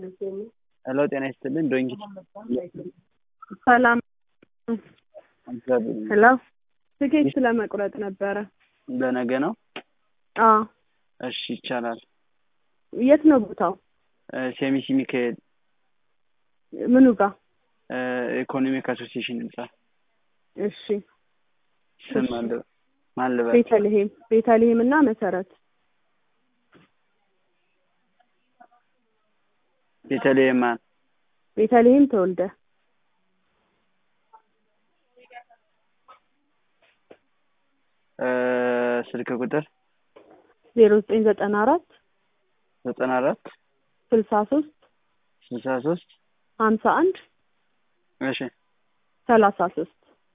ሄሎ ጤና ይስጥልን ዶንኪ ሰላም እግዚአብሔር ሄሎ ትኬት ለመቁረጥ ነበረ። ለነገ ነው? አዎ እሺ ይቻላል። የት ነው ቦታው? ሴሚሲ ሚካኤል ምኑ ጋር? ኢኮኖሚክ አሶሲዬሽን ህንጻ። እሺ ስም አለ ማን ልበል? ቤተልሔም ቤተልሔም እና መሰረት ቤተልሔም ማን? ቤተልሔም ተወልደ ስልክ ቁጥር ዜሮ ዘጠኝ ዘጠና አራት ዘጠና አራት ስልሳ ሶስት ስልሳ ሶስት ሀምሳ አንድ እሺ ሰላሳ ሶስት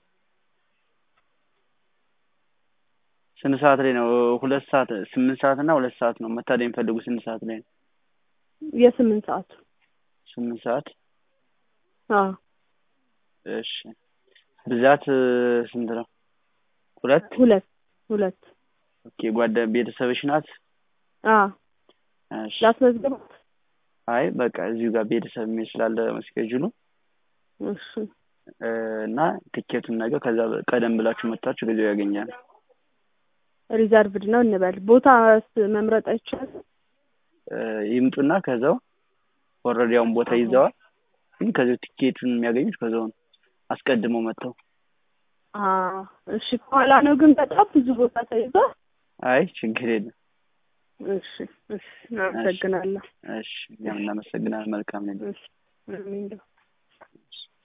ስንት ሰዓት ላይ ነው? ሁለት ሰዓት ስምንት ሰዓት እና ሁለት ሰዓት ነው መታደም የሚፈልጉ ስንት ሰዓት ላይ ነው? የስምንት ሰዓቱ ስምንት ሰዓት አዎ እሺ ብዛት ስንት ነው? ሁለት ሁለት ሁለት ኦኬ ጓደ ቤተሰብሽ ናት? አዎ እሺ ላስመዝግባት? አይ በቃ እዚሁ ጋር ቤተሰብ የሚል ስላለ መስኬጁሉ እሺ እና ትኬቱን ነገር ከዛ ቀደም ብላችሁ መጥታችሁ ጊዜው ያገኛል። ሪዘርቭድ ነው እንበል። ቦታ መምረጥ አይቻልም? ይምጡና ከዛው ኦልሬዲ አሁን ቦታ ይዘዋል። ግን ከዚያው ትኬቱን የሚያገኙት ከዛው ነው አስቀድመው መጥተው። አዎ እሺ። ከኋላ ነው ግን በጣም ብዙ ቦታ ተይዟል። አይ ችግር የለም። እሺ እሺ፣ እናመሰግናለሁ። እሺ እኛም እናመሰግናለን። መልካም ነው። እሺ አሜን።